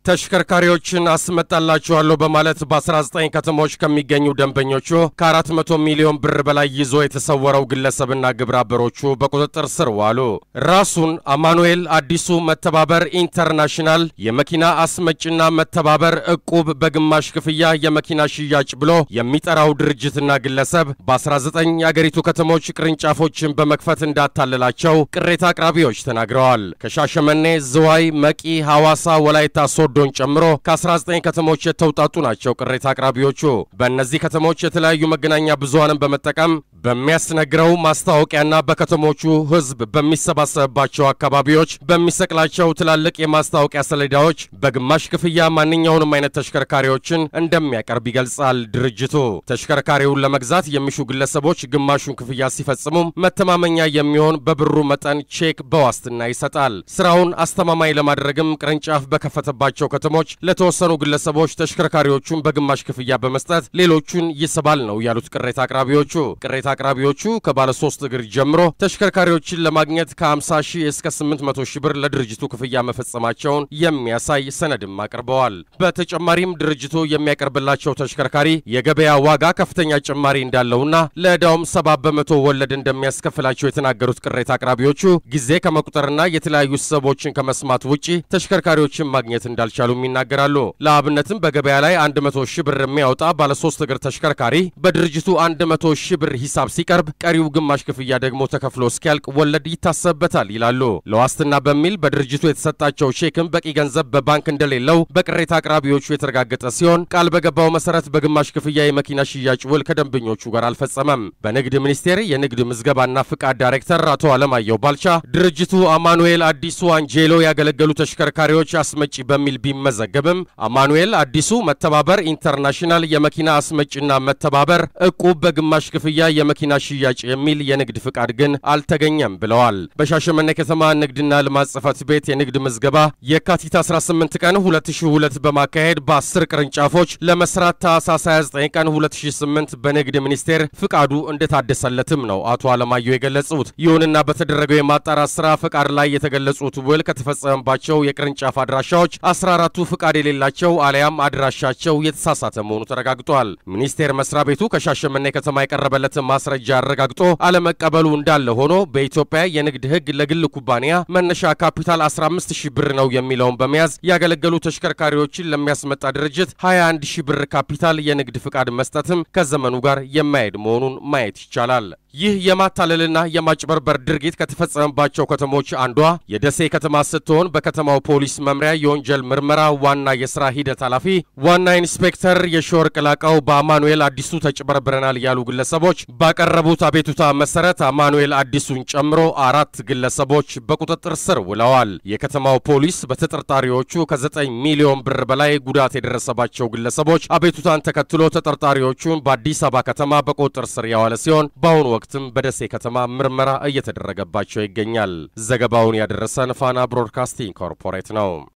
ተሽከርካሪዎችን አስመጣላችኋለሁ በማለት በ19 ከተሞች ከሚገኙ ደንበኞቹ ከ400 ሚሊዮን ብር በላይ ይዞ የተሰወረው ግለሰብና ግብረ አበሮቹ በቁጥጥር ስር ዋሉ። ራሱን አማኑኤል አዲሱ መተባበር ኢንተርናሽናል የመኪና አስመጭና መተባበር እቁብ በግማሽ ክፍያ የመኪና ሽያጭ ብሎ የሚጠራው ድርጅትና ግለሰብ በ19 የአገሪቱ ከተሞች ቅርንጫፎችን በመክፈት እንዳታለላቸው ቅሬታ አቅራቢዎች ተናግረዋል። ከሻሸመኔ፣ ዝዋይ፣ መቂ፣ ሐዋሳ፣ ወላይታ ሶዶን ጨምሮ ከ19 ከተሞች የተውጣጡ ናቸው ቅሬታ አቅራቢዎቹ። በእነዚህ ከተሞች የተለያዩ መገናኛ ብዙሃንን በመጠቀም በሚያስነግረው ማስታወቂያና በከተሞቹ ሕዝብ በሚሰባሰብባቸው አካባቢዎች በሚሰቅላቸው ትላልቅ የማስታወቂያ ሰሌዳዎች በግማሽ ክፍያ ማንኛውንም አይነት ተሽከርካሪዎችን እንደሚያቀርብ ይገልጻል ድርጅቱ። ተሽከርካሪውን ለመግዛት የሚሹ ግለሰቦች ግማሹን ክፍያ ሲፈጽሙም መተማመኛ የሚሆን በብሩ መጠን ቼክ በዋስትና ይሰጣል። ስራውን አስተማማኝ ለማድረግም ቅርንጫፍ በከፈተባቸው ከተሞች ለተወሰኑ ግለሰቦች ተሽከርካሪዎቹን በግማሽ ክፍያ በመስጠት ሌሎቹን ይስባል ነው ያሉት ቅሬታ አቅራቢዎቹ። ቅሬታ አቅራቢዎቹ ከባለ ሶስት እግር ጀምሮ ተሽከርካሪዎችን ለማግኘት ከ50 ሺህ እስከ 800 ሺህ ብር ለድርጅቱ ክፍያ መፈጸማቸውን የሚያሳይ ሰነድም አቅርበዋል። በተጨማሪም ድርጅቱ የሚያቀርብላቸው ተሽከርካሪ የገበያ ዋጋ ከፍተኛ ጭማሪ እንዳለውና ለዕዳውም ሰባ በመቶ ወለድ እንደሚያስከፍላቸው የተናገሩት ቅሬታ አቅራቢዎቹ ጊዜ ከመቁጠርና የተለያዩ ሰቦችን ከመስማት ውጪ ተሽከርካሪዎችን ማግኘት እንዳልቻሉም ይናገራሉ። ለአብነትም በገበያ ላይ 100 ሺህ ብር የሚያወጣ ባለሶስት እግር ተሽከርካሪ በድርጅቱ 100 ሺህ ብር ሂሳብ ሲቀርብ ቀሪው ግማሽ ክፍያ ደግሞ ተከፍሎ እስኪያልቅ ወለድ ይታሰብበታል ይላሉ። ለዋስትና በሚል በድርጅቱ የተሰጣቸው ቼክም በቂ ገንዘብ በባንክ እንደሌለው በቅሬታ አቅራቢዎቹ የተረጋገጠ ሲሆን ቃል በገባው መሰረት በግማሽ ክፍያ የመኪና ሽያጭ ውል ከደንበኞቹ ጋር አልፈጸመም። በንግድ ሚኒስቴር የንግድ ምዝገባና ፍቃድ ዳይሬክተር አቶ አለማየሁ ባልቻ ድርጅቱ አማኑኤል አዲሱ አንጄሎ ያገለገሉ ተሽከርካሪዎች አስመጪ በሚል ቢመዘገብም አማኑኤል አዲሱ መተባበር ኢንተርናሽናል የመኪና አስመጪና መተባበር እቁብ በግማሽ ክፍያ የመኪና ሽያጭ የሚል የንግድ ፍቃድ ግን አልተገኘም ብለዋል። በሻሸመኔ ከተማ ንግድና ልማት ጽሕፈት ቤት የንግድ ምዝገባ የካቲት 18 ቀን 2002 በማካሄድ በ10 ቅርንጫፎች ለመስራት ታህሳስ 29 ቀን 2008 በንግድ ሚኒስቴር ፍቃዱ እንደታደሰለትም ነው አቶ አለማየሁ የገለጹት። ይሁንና በተደረገው የማጣራት ስራ ፍቃድ ላይ የተገለጹት ውል ከተፈጸመባቸው የቅርንጫፍ አድራሻዎች 14ቱ ፍቃድ የሌላቸው አሊያም አድራሻቸው የተሳሳተ መሆኑ ተረጋግጧል። ሚኒስቴር መስሪያ ቤቱ ከሻሸመኔ ከተማ የቀረበለትን ማስረጃ አረጋግጦ አለመቀበሉ እንዳለ ሆኖ በኢትዮጵያ የንግድ ሕግ ለግል ኩባንያ መነሻ ካፒታል 15 ሺህ ብር ነው የሚለውን በመያዝ ያገለገሉ ተሽከርካሪዎችን ለሚያስመጣ ድርጅት 21 ሺህ ብር ካፒታል የንግድ ፍቃድ መስጠትም ከዘመኑ ጋር የማይሄድ መሆኑን ማየት ይቻላል። ይህ የማታለልና የማጭበርበር ድርጊት ከተፈጸመባቸው ከተሞች አንዷ የደሴ ከተማ ስትሆን በከተማው ፖሊስ መምሪያ የወንጀል ምርመራ ዋና የስራ ሂደት ኃላፊ ዋና ኢንስፔክተር የሺወርቅ ላቀው በአማኑኤል አዲሱ ተጭበርብረናል ያሉ ግለሰቦች ባቀረቡት አቤቱታ መሰረት አማኑኤል አዲሱን ጨምሮ አራት ግለሰቦች በቁጥጥር ስር ውለዋል። የከተማው ፖሊስ በተጠርጣሪዎቹ ከ9 ሚሊዮን ብር በላይ ጉዳት የደረሰባቸው ግለሰቦች አቤቱታን ተከትሎ ተጠርጣሪዎቹን በአዲስ አበባ ከተማ በቁጥጥር ስር ያዋለ ሲሆን በአሁኑ ወቅትም በደሴ ከተማ ምርመራ እየተደረገባቸው ይገኛል። ዘገባውን ያደረሰን ፋና ብሮድካስቲንግ ኮርፖሬት ነው።